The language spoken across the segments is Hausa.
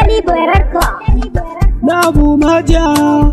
Danny Boy Record. na bumaja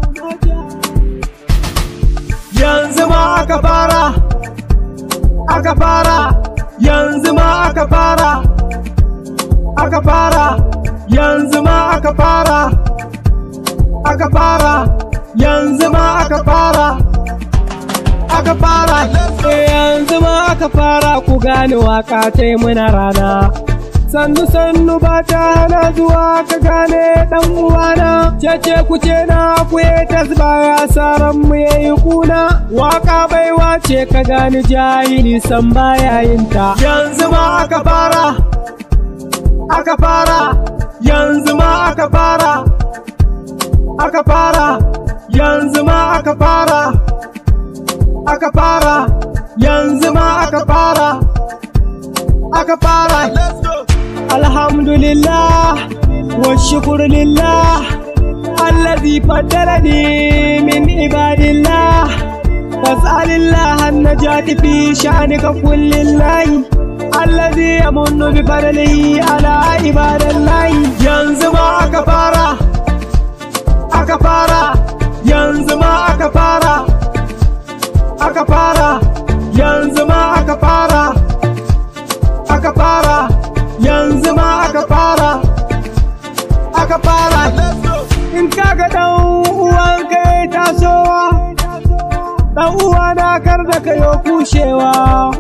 yanzu ma aka fara aka fara yanzu ma aka fara aka fara yanzu ma aka fara aka fara yanzu ma aka fara aka fara Eh, yanzu ma aka fara ku gane waka ta yi muna rana sannu sannu ba ta hana zuwa ka gane dan uwana cece ku ce na ku yi tasbaya saran mu yayi kuna waka baiwa ce ka gane jahili san baya yin ta yanzu ma aka fara aka fara yanzu ma aka fara aka fara yanzu ma aka fara aka fara yanzu ma aka fara aka fara alhamdulillah wa shukru lillah الذي فضلني من عباد الله فاسأل الله النجاة في شأنك كل الله الذي يمن بفضله على عباد الله ينزم أكفارا أكفارا ينزم أكفارا أكفارا ينزم أكفارا أكفارا ينزم أكفارا أكفارا in kaga dan uwan kai tasowa dan uwa na kar da kayo kushewa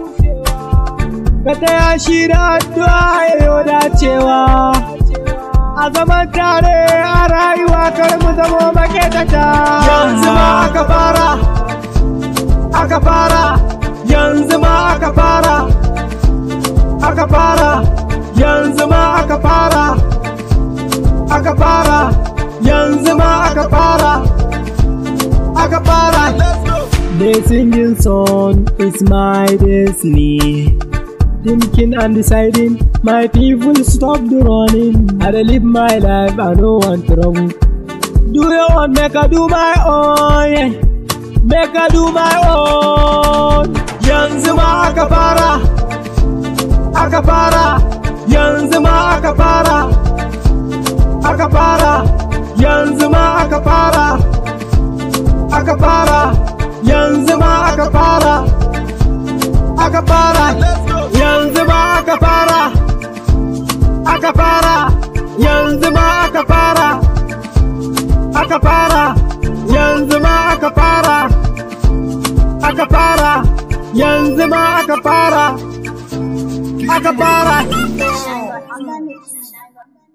ka taya shi da addu'a yayo dacewa a zaman tare a rayuwa kar mu zamo maketata yanzu ma aka fara aka fara yanzu ma aka fara aka fara yanzu ma aka fara aka fara yanzu ma aka fara aka fara The singing song is my destiny Thinking and deciding my people stop the running I dey live my life I no want trouble Do your own make I do my own yeah. Make I do my own Yanzu ma aka fara Aka fara Yanzu ma aka fara Aka fara yanzu ma aka fara aka fara yanzu ma aka fara aka fara yanzu ma aka fara aka fara yanzu ma aka fara aka fara yanzu ma aka fara aka fara yanzu ma aka fara aka fara